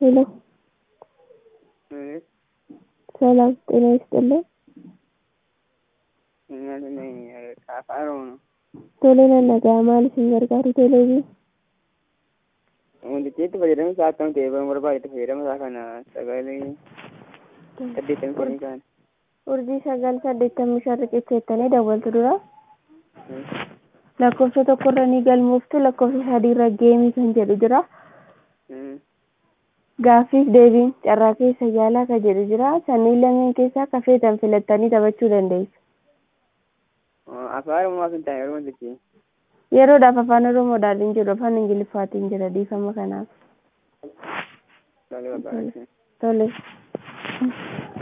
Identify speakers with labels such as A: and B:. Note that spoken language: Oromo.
A: ሄሎ
B: ማለት
A: ሰላም ጤና ይስጥልኝ።
B: afaan oromoo
A: Tole nagaa maal isin gargaaru teleeviin
B: wantichi fayyadama isaa akkam ta'e bara barbaadetti fayyadama isaa kana sagalee saddeettamii shanii kan
A: urjii sagal saddeettamii shan riqicheettanii dawwaltu dura lakkoofsa tokkorra ni galmooftu lakkoofsa sadiirra geemii kan jedhu jira gaaffiif deebiin carraa keessa yaalaa kan jedhu jira sanniin lameen keessaa kafeetan filattanii taphachuu dandeessu.
B: afaan oromoo kan ta'e yeroo wantichi
A: yeroodhaaf afaan oromoodhaan hin jiru afaan ingiliffaatiin jira dhiifama kanaaf
B: sagalee barbaadetti.
A: tole.